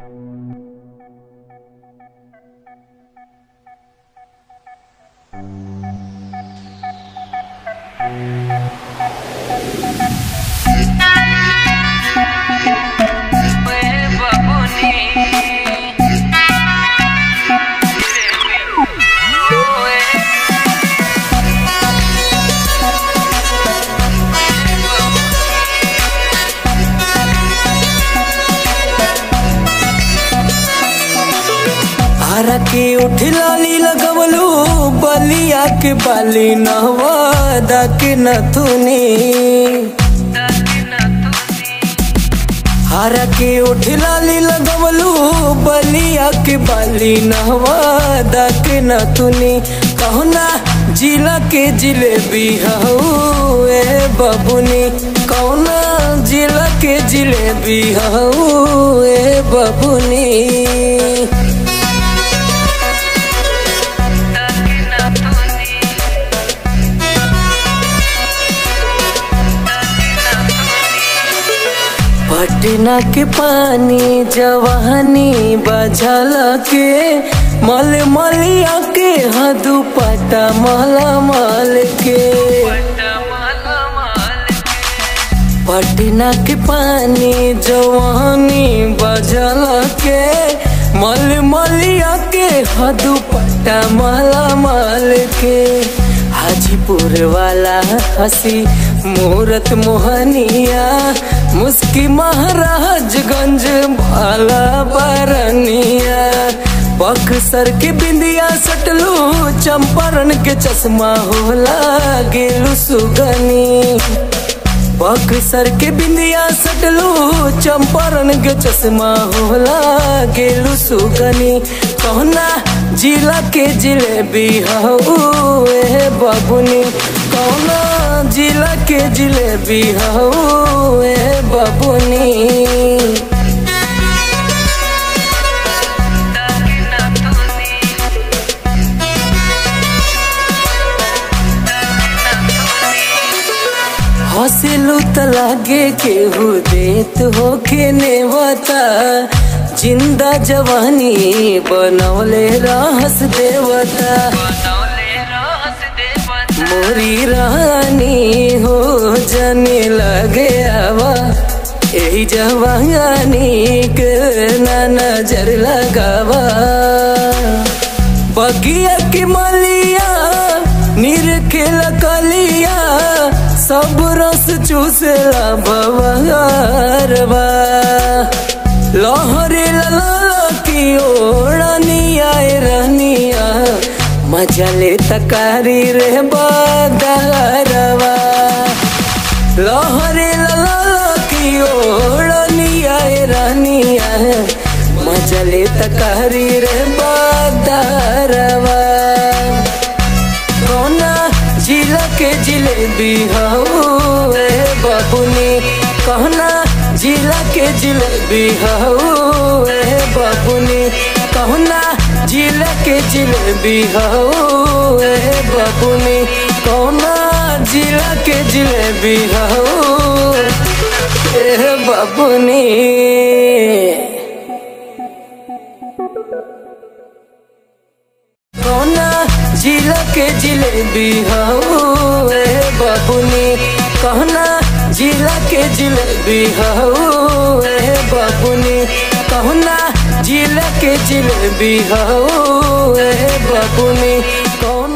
हरा के उठलाली लगवलू बलिया के बाली नहवादा के नथुनी हरा के उठलाली लगवलू बलिया के बाली नहवादा के नथुनी कहना जिला के जिलेबी हऊ ए बबुनी कौना जिला के जिलेबी हऊ ए बबुनी पटना के पानी जवानी बजल के मल मलिया के हदू पटा मल मल के पटना के पानी जवानी बजल के मल मलिया के हदू पटा मल मल के हाजीपुर वाला हसी मूरत मोहनिया मुस्की महाराजगंज भाला बरनिया बक्सर के बिंदिया सटलू चंपारण के चश्मा होला गेलू सुगनी बक्सर के बिंदिया सटलू चंपारण के चश्मा होला गेलू सुगनी कहना जिला के जिलेबी हऊ ए बबुनी कौना जिला के जिलेबी हऊ ए बबुनी हंसलू त लागे केहू देत हो के नेवता जिंदा जवानी बनौले रहस देवता मोरी रानी हो जाने लगे आवा यही जवानी के ना नजर लगावा बगिया की मलिया निरखेल कलिया सब रस चूसेला बवारवा लहरे लला की ओढ़निया रनिया मजा ले तकारी रे बदरवा लहरे लला की ओढ़निया रनिया मजा ले तकारी रे बदरवा कोना जिला के जिलेबी हऊ ए बबुनी कहना जिला के जिलेबी हऊ ए बबुनी कहना जिला के जिलेबी हऊ ए बबुनी कहना जिला के जिलेबी हऊ ए बबुनी कोना जिला के जिलेबी हऊ ए बबुनी कहना जिला के जिलेबी हऊ ए बबुनी कहना जिला के जिलेबी हऊ ए बबुनी कौन